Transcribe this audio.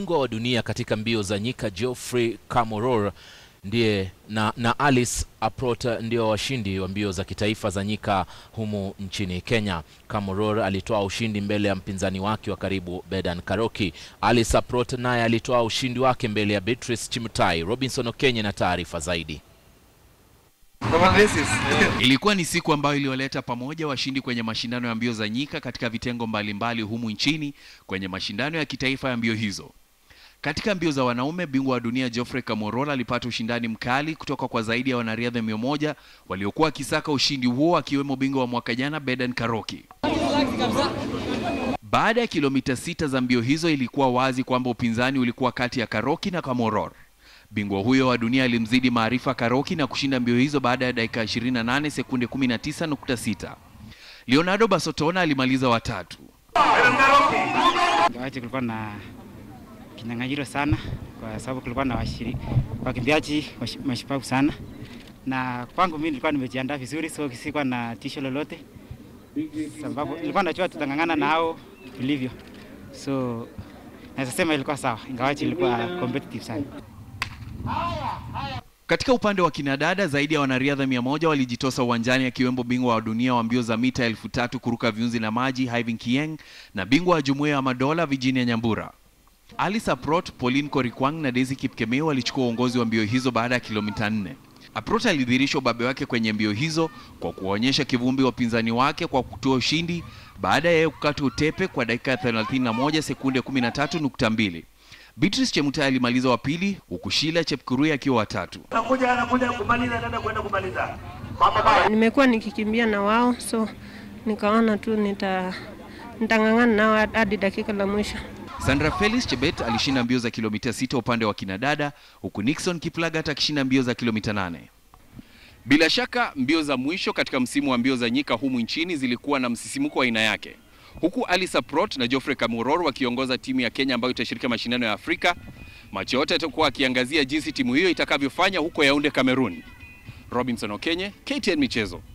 Bingwa wa dunia katika mbio za nyika Geoffrey Kamworor ndiye na, na Alice Aprot ndio washindi wa mbio za kitaifa za nyika humu nchini Kenya. Kamworor alitoa ushindi mbele ya mpinzani wake wa karibu Bedan Karoki. Alice Aprot naye alitoa ushindi wake mbele ya Beatrice Chimutai. Robinson Okenye na taarifa zaidi. Ilikuwa ni siku ambayo iliwaleta pamoja washindi kwenye mashindano ya mbio za nyika katika vitengo mbalimbali humu nchini kwenye mashindano ya kitaifa ya mbio hizo. Katika mbio za wanaume, bingwa wa dunia Geoffrey Kamworor alipata ushindani mkali kutoka kwa zaidi ya wanariadha mia moja waliokuwa wakisaka ushindi huo, akiwemo bingwa wa mwaka jana Bedan Karoki. Baada ya kilomita sita za mbio hizo, ilikuwa wazi kwamba upinzani ulikuwa kati ya Karoki na Kamworor. Bingwa huyo wa dunia alimzidi maarifa Karoki na kushinda mbio hizo baada ya dakika 28 sekunde 19.6. Leonardo Basotona alimaliza watatu. Ingawaje kulikuwa na kinyang'anyiro sana, kwa sababu kulikuwa na washiri wakimbiaji washi- mashupavu sana, na kwangu mimi nilikuwa nimejiandaa vizuri, so sikuwa na tisho lolote, sababu nilikuwa najua tutang'ang'ana na hao vilivyo, so naweza sema ilikuwa sawa, ingawaje ilikuwa competitive sana. Katika upande wa kinadada zaidi ya wanariadha mia moja walijitosa uwanjani akiwemo bingwa wa dunia wa mbio za mita elfu tatu kuruka viunzi na maji Hyvin Kieng na bingwa wa jumuiya ya madola Virginia Nyambura. Alice Aprot, Pauline Korikwang na Daisy Kipkemeu walichukua uongozi wa mbio hizo baada ya kilomita nne. Aprot alidhihirisha ubabe wake kwenye mbio hizo kwa kuwaonyesha kivumbi wapinzani wake kwa kutoa ushindi baada ya yeye kukata utepe kwa dakika ya 31 sekunde 13.2. Beatrice Chemutai alimaliza wa pili huku Sheila Chepkurui akiwa watatu. Anakuja anakuja kumaliza dada kwenda kumaliza. Nimekuwa nikikimbia na wao, so nikaona tu nita nitang'ang'ana nao hadi dakika la mwisho. Sandra Felix Chebet alishinda mbio za kilomita sita upande wa kinadada huku Nixon Kiplagat akishinda mbio za kilomita nane. Bila shaka mbio za mwisho katika msimu wa mbio za nyika humu nchini zilikuwa na msisimuko wa aina yake, huku Alice Aprot na Geoffrey Kamworor wakiongoza timu ya Kenya ambayo itashiriki mashindano ya Afrika. Macho yote yatakuwa akiangazia jinsi timu hiyo itakavyofanya huko Yaunde, Cameroon. Robinson Okenye, KTN Michezo.